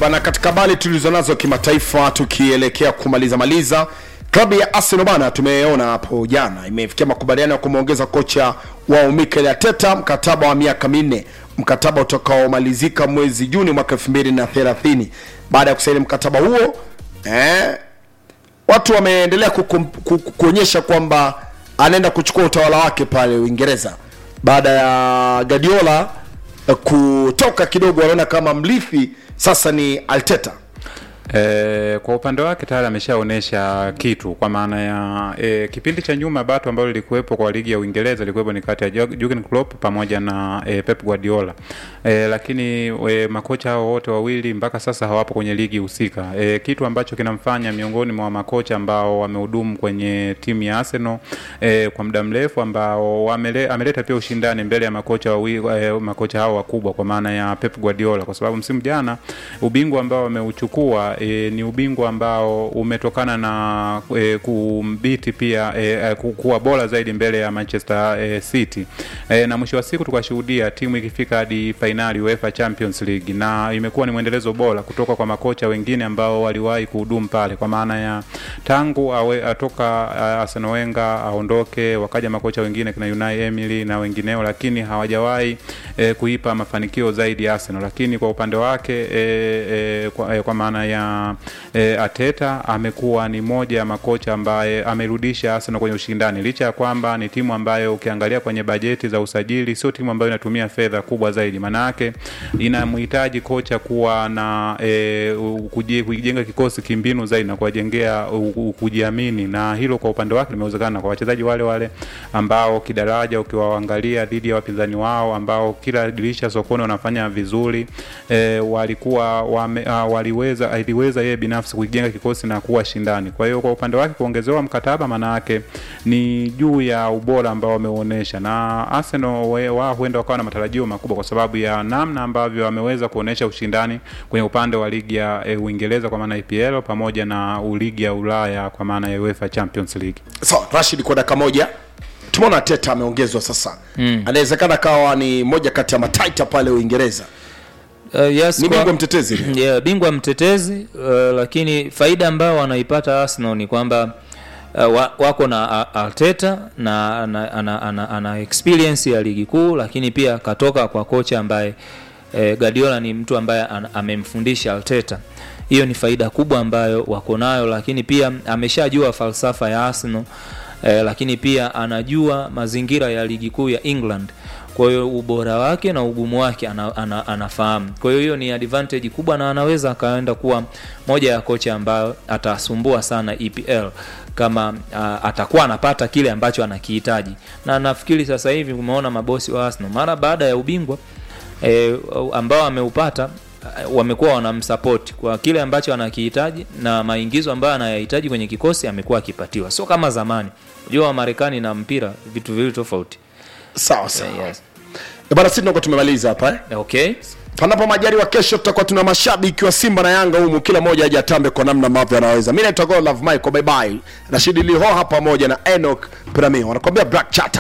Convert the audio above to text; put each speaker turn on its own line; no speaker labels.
bana, katika habari tulizonazo kimataifa, tukielekea kumaliza maliza, klabu ya Arsenal bana, tumeona hapo jana imefikia makubaliano ya kumwongeza kocha wao Mikel Arteta mkataba wa miaka minne, mkataba utakaomalizika mwezi Juni mwaka 2030. Baada ya kusaini mkataba huo eh, watu wameendelea kukum- ku- ku- kuonyesha kwamba anaenda kuchukua utawala wake pale Uingereza baada ya Guardiola eh, kutoka kidogo, wanaona kama mrithi sasa ni Arteta.
E, kwa upande wake tayari ameshaonyesha kitu kwa maana ya e, kipindi cha nyuma bato ambalo lilikuwepo kwa ligi ya Uingereza lilikuwepo ni kati ya Jurgen Jurgen Klopp pamoja na e, Pep Guardiola e, lakini e, makocha hao wote wawili mpaka sasa hawapo kwenye ligi husika e, kitu ambacho kinamfanya miongoni mwa makocha ambao wamehudumu kwenye timu ya Arsenal e, kwa muda mrefu ambao wamele, ameleta pia ushindani mbele ya makocha wawili e, makocha hao wakubwa kwa maana ya Pep Guardiola kwa sababu msimu jana ubingwa ambao wameuchukua e, ni ubingwa ambao umetokana na e, kumbiti pia e, e, ku- kuwa bora zaidi mbele ya Manchester e, City e, na mwisho wa siku tukashuhudia timu ikifika hadi fainali UEFA Champions League, na imekuwa ni mwendelezo bora kutoka kwa makocha wengine ambao waliwahi kuhudumu pale, kwa maana ya tangu awe, atoka a, Arsene Wenger aondoke, wakaja makocha wengine kina Unai Emery na wengineo, lakini hawajawahi e, kuipa mafanikio zaidi Arsenal. Lakini kwa upande wake e, e, kwa, e, kwa maana ya e, Ateta amekuwa ni moja ya makocha ambaye amerudisha Arsenal kwenye ushindani, licha ya kwamba ni timu ambayo ukiangalia kwenye bajeti za usajili sio timu ambayo inatumia fedha kubwa zaidi. Maana yake inamhitaji kocha kuwa na e, u- kuji- kujenga kikosi kimbinu zaidi na kuwajengea u- u- kujiamini, na hilo kwa upande wake limewezekana kwa wachezaji wale wale ambao kidaraja ukiwaangalia dhidi ya wapinzani wao ambao kila dirisha sokoni wanafanya vizuri e, walikuwa wame, uh, waliweza aliweza yeye binafsi kujenga kikosi na kuwa shindani. Kwa hiyo kwa upande wake kuongezewa mkataba, maana yake ni juu ya ubora ambao wameonyesha, na Arsenal we- wao huenda wakawa na matarajio makubwa kwa sababu ya namna ambavyo wameweza kuonyesha ushindani kwenye upande wa ligi ya e, Uingereza kwa maana ya EPL pamoja na ligi ya Ulaya kwa maana ya UEFA Champions League.
So, Rashid kwa dakika moja tumeona Arteta ameongezwa sasa mm. anawezekana kawa ni moja kati ya mataita pale Uingereza.
Uh, yes,
Ni
kwa-
bingwa mtetezi.
yeah, bingwa mtetezi uh, lakini faida ambayo wanaipata Arsenal ni kwamba uh, wa, wako na A- Arteta na ana, ana, ana, ana experience ya ligi kuu, lakini pia katoka kwa kocha ambaye eh, Guardiola ni mtu ambaye an, amemfundisha Arteta. Hiyo ni faida kubwa ambayo wako nayo, lakini pia ameshajua falsafa ya Arsenal eh, lakini pia anajua mazingira ya ligi kuu ya England kwa hiyo ubora wake na ugumu wake ana, ana, anafahamu. Kwa hiyo hiyo ni advantage kubwa, na anaweza akaenda kuwa moja ya kocha ambayo atasumbua sana EPL kama uh, atakuwa anapata kile ambacho anakihitaji, na nafikiri sasa hivi umeona mabosi wa Arsenal mara baada ya ubingwa eh, ambao ameupata eh, wamekuwa wanamsupport kwa kile ambacho anakihitaji na maingizo ambayo anayahitaji kwenye kikosi amekuwa akipatiwa, sio kama zamani. Unajua wa Marekani na mpira vitu viwili tofauti.
Sawa sawa.
Yes.
Eh, Bana, sisi tunakuwa tumemaliza hapa eh.
Okay.
Panapo majaliwa, kesho tutakuwa tuna mashabiki wa Simba na Yanga humu, kila mmoja aje atambe kwa namna ambavyo anaweza. Mimi naitwa God Love Michael, bye bye. Rashid Lihoha pamoja na Enoch Pramio wanakuambia Black Chat.